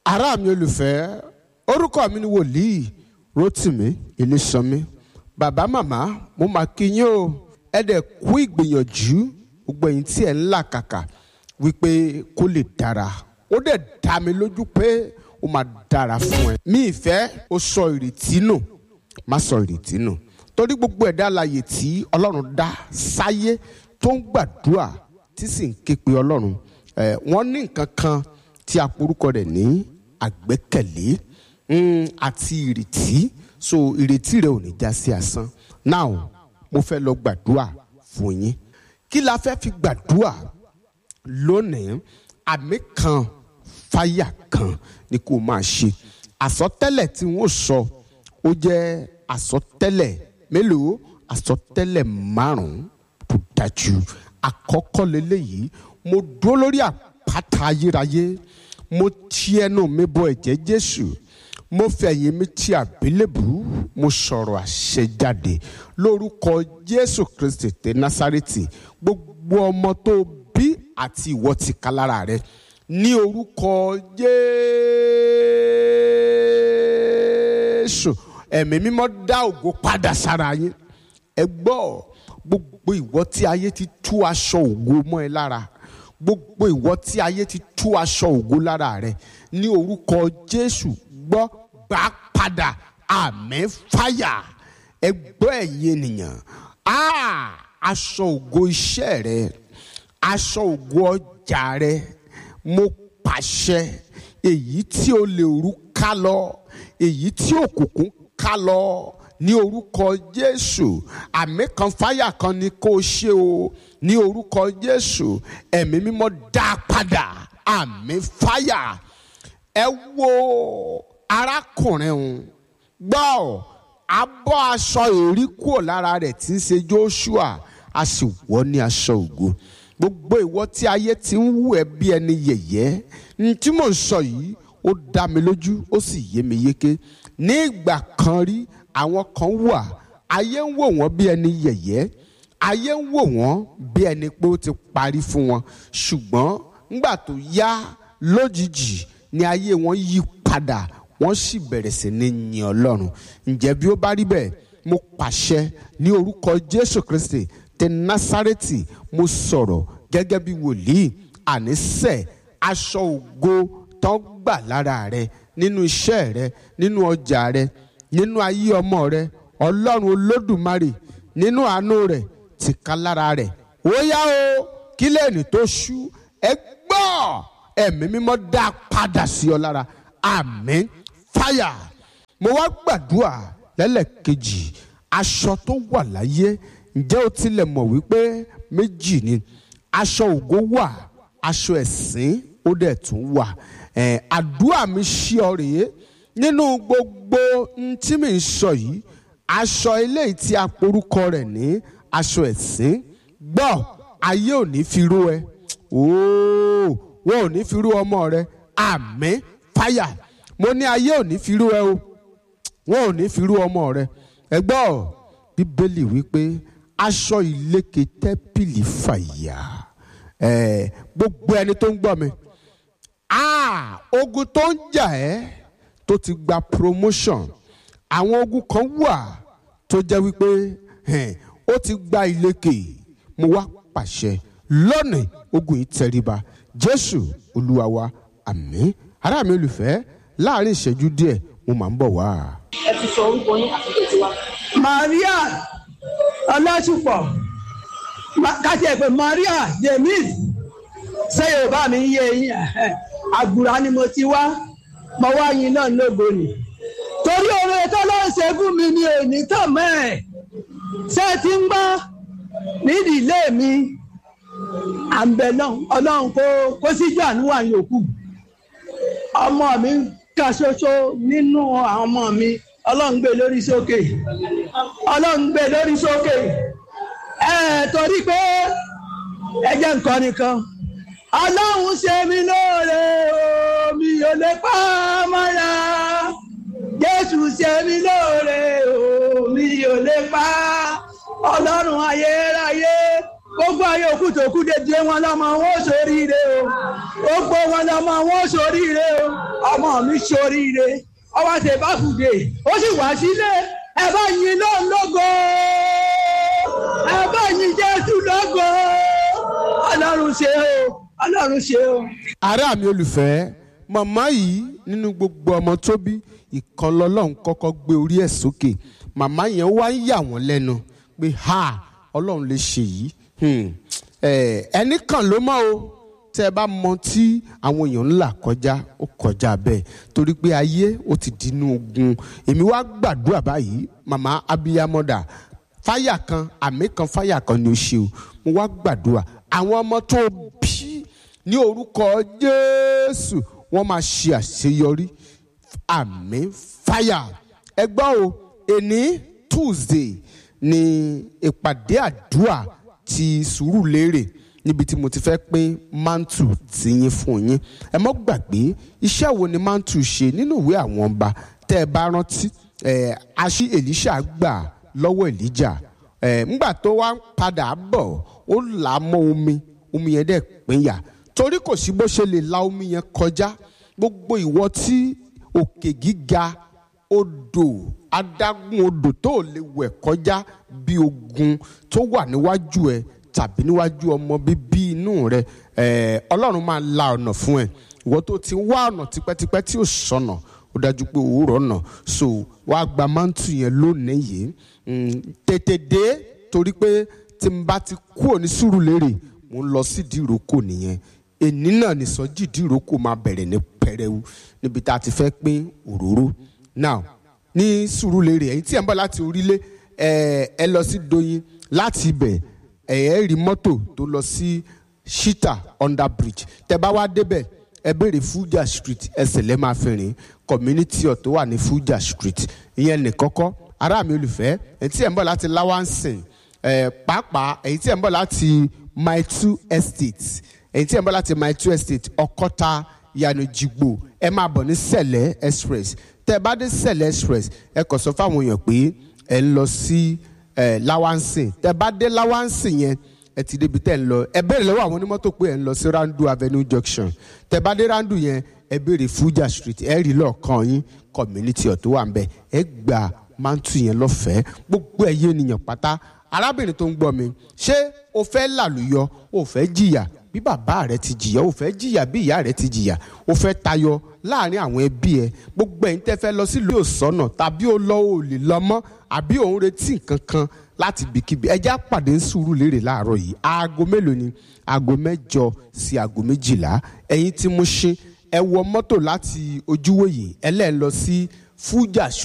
ará mi olùfẹ́ orúkọ mi ni wòlíì Rótìmí Ilésànmí bàbá màmá mo máa kí yín o ẹ dẹ̀ kú ìgbìyànjú gbogbo ẹ̀yin tí ẹ̀ ń là kàkà wípé kó lè dára ó dẹ̀ dá mi lójú pé ó máa dára fún ẹ mi ìfẹ́ ó sọ ìrètí nù má sọ ìrètí nù torí gbogbo ẹ̀dá alààyè tí ọlọ́run dá sáyé tó ń gbàdúrà tí sì ń ké pe ọlọ́run ẹ̀ wọ́n ní nǹkan kan tí a porúkọ rẹ̀ ní àgbẹ́kẹ̀lé mm, àti ìrètí so ìrètí rẹ ò ní já sí asán now mo fẹ́ lọ gbàdúrà fún yín kí la fẹ́ fi gbàdúrà lónìí àmì kan fáyà kan ni kò máa ṣe àsọtẹ́lẹ̀ tí wọ́n sọ ó jẹ́ àsọtẹ́lẹ̀ mélòó àsọtẹ́lẹ̀ márùn-ún tó dájú àkọ́kọ́ lélẹ́yìí mo dúró lórí àpáta ayérayé mo ti ẹnu mi bọ ẹ̀jẹ̀ Jésù mo fẹ̀yìn mi ti àbílẹ̀bù mo sọ̀rọ̀ àṣẹ jáde lórúkọ Jésù Kristi tẹ Násárẹ́tì gbogbo ọmọ tó bí àti ìwọ ti ká lára rẹ ní orúkọ Jésù ẹ̀mí mímọ́ dá ògo padà sára yín ẹ gbọ́ gbogbo ìwọ tí ayé ti tú aṣọ ògo mọ́ ẹ lára gbogbo ìwọ tí ayé ti tú aṣọ ògo lára rẹ ní orúkọ Jésù gbọ́ gbà padà àmín fáyà ẹ gbọ́ ẹ̀yin ènìyàn aṣọ ògo iṣẹ́ rẹ aṣọ ògo ọjà rẹ mo pàṣẹ èyí tí o lè rú ká lọ èyí tí òkùnkùn ká lọ ní orúkọ Jésù àmì kan fáyà kan ni kó o ṣe o ní orúkọ Jésù ẹ̀mí mímọ́ dá a padà àmì fáyà ẹ wo arákùnrin òun gbọ́ abọ́ aṣọ èrí kúrò lára rẹ̀ tí ń ṣe Joshua a sì wọ̀ ní aṣọ ògo gbogbo ìwọ tí ayé ti ń wù ẹ́ bí ẹni yẹ̀yẹ́ ní tí mò ń sọ yìí ó dá mi lójú ó sì yé mi yéké ní ìgbà kan rí àwọn kan wà ayé ń wò wọ́n bí ẹni yẹ̀yẹ́ ayé ń wò wọ́n bí ẹni pé ó ti parí fún wọn ṣùgbọ́n ńgbà tó yá lójijì ni ayé wọn yí padà wọ́n sì bẹ̀rẹ̀ sí ní yin Ọlọ́run ǹjẹ́ bí ó bá rí bẹ́ẹ̀ mo pàṣẹ ní orúkọ Jésù Kristi tẹ Násárẹ́tì mo sọ̀rọ̀ gẹ́gẹ́ bí wòlíì ànísẹ̀ aṣọ ògo tán gbà lára rẹ nínú iṣẹ́ rẹ nínú ọjà rẹ nínú ayé ọmọ rẹ Ọlọ́run Olódùmarè nínú àánú rẹ ti ká lára rẹ ó yá o kí lẹ́ẹ̀nì tó ṣú ẹ gbọ́ ẹ̀mí mímọ́ dá padà sí ọ lára àmín fáyà mo wá gbàdúrà lẹ́lẹ́kejì aṣọ tó wà láyé ǹjẹ́ o tilẹ̀ mọ̀ wípé méjì ni aṣọ ògo wà aṣọ ẹ̀sìn ó dẹ̀ tún wà ẹ̀ àdúrà mi ṣí ọ rèé nínú gbogbo tí mi ń sọ yìí aṣọ eléyìí tí a porúkọ rẹ̀ ní aṣọ ẹ̀sìn gbọ́ ayé ò ní fi rú ẹ ooo wọn ò ní fi rú ọmọ rẹ àmín fáyà mo ní ayé ò ní fi rú ẹ o wọn ò ní fi rú ọmọ rẹ ẹ gbọ́ bíbélì wípé aṣọ ìlékè tẹ́pìlì fàyà ẹ̀ gbogbo ẹni tó ń gbọ́ mi ah ogun tó ń jà ẹ́ tó ti gba promotion àwọn ogun kan wà tó jẹ́ wípé ó ti gba ìlékè mo wá pàṣẹ lónìí ogun yìí tẹríba jésù olúwa wa àmín ará mi olùfẹ́ láàrin ìṣẹ́jú díẹ̀ mo máa ń bọ̀ wá. ẹ ti sọ orúkọ yín àti ìgbésí wa. Maria ọlọ́ṣùpọ̀ káti ẹ̀ pé Maria James ṣé Yorùbá mi yé yín àgùrà ni mo ti wá mo wá yín náà lógo ni torí oore tó ló ń ṣe fún mi ni òní tàn mọ́ ẹ̀ ṣé ẹ ti ń gbọ́ nídìílé mi à ń bẹ náà Ọlọ́run kó kó síjú àánú wà yòókù ọmọ mi kan ṣoṣo nínú àwọn ọmọ mi ọlọ́run gbé lórí sókè ọlọ́run gbé lórí sókè ẹ torí pé ẹ jẹ́ nǹkan nìkan ọlọ́run ṣe mí lóore o mi ò lè pa á mọ́ra jésù ṣe mí lóore o mi ò lè pa á ọlọ́run ayérayé gbogbo ayé òkú tó kú dédé wọn lọ́mọ wọn ò sóríire o gbogbo wọn lọ́mọ wọn ò sóríire o ọmọ mi ṣoríire ọwọ́ ṣe bá kùdé ó sì wá sílé ẹ bá yin lóun lógo ẹ bá yin jésù lógo ọlọ́run ṣe o ọlọ́run ṣe o. ará mi olùfẹ́ màmá yìí nínú gbogbo ọmọ tó bí ìkan lọ́lọ́run kọ́kọ́ gbé orí ẹ̀ sókè màmá yẹn wá ń yà wọ́n lẹ́nu pé ha ọlọ́run lè ṣe yìí Hmm. Eh, ẹnì kan ló mọ̀ o tẹ́ ẹ bá mọ tí àwọn èèyàn ń là kọjá ó kọjá bẹ́ẹ̀ torí pé ayé ó ti dínú ogun èmi wá gbàdúrà báyìí màmá abiyamọ́dà fáyà kan àmì kan fáyà kan ni ó ṣe o mo wá gbàdúrà àwọn ọmọ tó bí ní orúkọ jésù wọ́n máa ṣe àṣeyọrí àmì fáyà ẹ gbọ́ o èní tuesday ni ìpàdé àdúrà ti sùúrù lérè níbi tí mo ti fẹ́ pín mantu tìyín fún yín ẹ mọ́ gbàgbé iṣẹ́ wo ni mantu ṣe nínú ìwé àwọn ọba tẹ́ ẹ bá rántí ẹ̀ aṣí èlíṣà gbà lọ́wọ́ èlíjà ẹ̀ ńgbà tó wá ń padà bọ̀ ó là á mọ́ omi omi yẹn dẹ̀ pínyà torí kò sí bó ṣe lè la omi yẹn kọjá gbogbo ìwọ tí òkè gíga odò adágún odò tó lè wẹ̀ kọjá bí ogun tó wà níwájú ẹ tàbí níwájú ọmọ bíbí inú rẹ ẹ ọlọ́run máa la ọ̀nà fún ẹ ìwọ tó ti wá ọ̀nà tipẹ́tipẹ́ tí ò sọnà ó dájú pé òwúrọ̀ ọ̀nà so wàá gba mántù yẹn lónìí yìí Mm, tètè dé torí pé tí n bá ti kúrò ní Sùúrùlérè mo ń lọ sí ìdíròkò nìyẹn èní náà ní sọjí ìdíròkò máa bẹ̀rẹ̀ ní pẹrẹwu níbi tá a ti fẹ́ pín òróró now ní Sùúrùlérè ẹ̀yin tí ẹ̀ ń bọ̀ láti orílẹ̀ ẹ̀ ẹ lọ sí Doyin láti ibẹ̀ ẹ̀ ẹ́ rí mọ́tò tó lọ sí Shita under bridge tẹ́ bá wá débẹ̀ ẹ béèrè Fuja street ẹsẹ̀ lẹ́ máa fi rìn community ọ̀ tó wà ní Fuja street ìyẹn ní kọ́kọ́ ará mi olùfẹ́ ẹ̀yin tí ẹ̀ ń bọ̀ láti Lawansin ẹ̀ pàápàá ẹ̀yin tí ẹ̀ ń bọ̀ láti my two estate ẹ̀yin tí ẹ̀ ń bọ̀ láti my two estate ọkọ́ta yanu jigbo ẹ máa bọ̀ ní sẹ̀lẹ̀ express tẹ́ ẹ bá dé sẹ̀lẹ̀ express ẹ kàn sọ fáwọn èèyàn pé ẹ ń lọ sí ẹ Lawansin tẹ́ ẹ bá dé Lawansin yẹn ẹ ti débi tẹ́ ẹ ń lọ ẹ béèrè lọ́wọ́ àwọn onímọ́tò pé ẹ ń lọ sí Randu Avenue junction tẹ́ ẹ bá dé Randu yẹn ẹ béèrè Fuja street ẹ rí lọ́ọ̀kan yín community ọ̀tún wà ń bẹ ẹ gbà mántù yẹn lọ́fẹ̀ẹ́ gbogbo ẹ̀yẹ ènìyàn pátá arábìnrin tó ń gbọ́ mi ṣé o fẹ́ làlùyọ o fẹ́ jìyà bí bàbá rẹ ti jìyà o fẹ́ jìyà bí ìyá rẹ ti jìyà o fẹ́ tayọ láàrin àwọn ẹbí ẹ gbogbo ẹ̀yin tẹ́ fẹ́ lọ sílùú òsọ́nà tàbí o lọ o lè lọ mọ́ àbí òun retí nǹkan kan láti bìkíbi ẹjẹ́ àpàdé ń Sùúrùlérè láàárọ̀ yìí aago mélòó ni aago mẹ́jọ sí aago méjìlá ẹ̀yin tí mo ṣe ẹ wọ mọ́tò láti ojúwòye ẹlẹ́ẹ̀ lọ sí Fuja